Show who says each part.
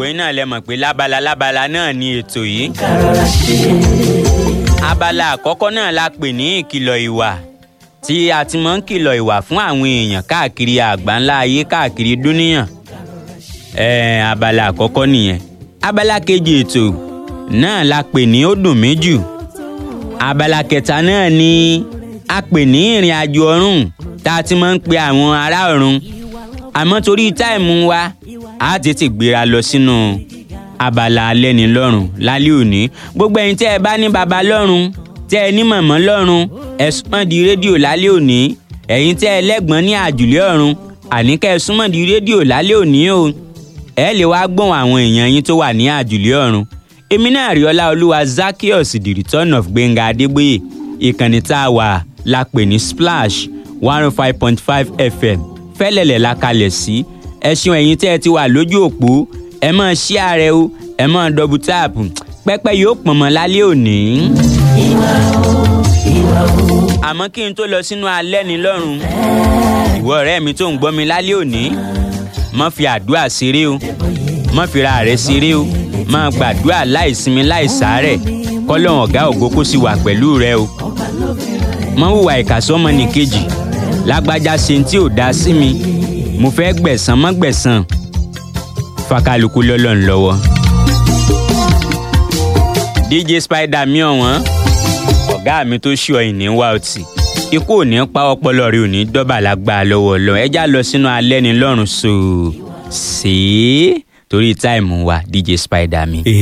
Speaker 1: gbogbo yín náà lẹ mọ̀ pé lábala lábala náà ni ètò yìí. abala àkọ́kọ́ náà la pè ní ìkìlọ̀ ìwà tí a ti máa ń kìlọ̀ ìwà fún àwọn èèyàn káàkiri àgbáńlá ayé káàkiri dúníyàn. ẹ̀ẹ́n abala àkọ́kọ́ nìyẹn. abala kejì ètò náà la pè ní ó dùn mí jù. abala kẹta náà ni a pè ní ìrìn àjò ọ̀run tá a ti máa ń pe àwọn ará ọ̀run àmọ́ torí táìmù wa a tètè gbéra lọ sínú abala alẹ́ni lọ́rùn lálẹ́ òní gbogbo ẹ̀yin tẹ́ ẹ bá ní baba lọ́rùn tẹ́ ẹ ní mọ̀mọ́ lọ́rùn ẹ súnmọ́ di rédíò lálẹ́ òní ẹ̀yin tẹ́ ẹ lẹ́gbọ́n ní àjùlé ọ̀run àní kẹ́ ẹ súnmọ́ di rédíò lálẹ́ òní o ẹ lè wá gbọ́n àwọn èèyàn yín tó wà ní àjùlé ọ̀run èmi náà rí ọlá olúwa Zaccheaus the return of Gbénga Adégbóyè ìkànnì tá a wà la pè ní Splash one oh five point five FM fẹ́lẹ̀lẹ̀ la kalẹ̀ sí ẹ ṣeun ẹ̀yin tẹ́ ẹ ti wà lójú òpó ẹ máa ṣí ààrẹ o ẹ máa dọ́bù táàpù pẹ́pẹ́ yóò pọ̀n mọ́ lálẹ́ òní. àmọ́ kí n tó lọ sínú alẹ́ ní lọ́rùn ìwọ ọ̀rẹ́ mi tó ń gbọ́ mi lálẹ́ òní má fi àdúrà ṣeré o má fi ra rẹ ṣeré o máa gbàdúrà láìsinmi láìsàárẹ̀ kọ́lọ́hún ọ̀gá ògo kó sì wà pẹ̀lú rẹ o má hùwà ìkàsọ́mọ nìkejì lágbájá ṣe tí ò dá sí mi mo fẹ́ gbẹ̀san mọ́ gbẹ̀san fakaluku lọ́lọ́run lọ́wọ́. DJ Spider mi ọ̀wọ́n ọ̀gá mi tó ṣí ọyìn ní wá ọtí ikú ò ní pa ọpọlọ rẹ ò ní dọ́bà lágbára lọ́wọ́ lọ ẹjá lọ sínú alẹ́ ní lọ́rùn so ṣe é torí táìmù wa DJ Spider mi.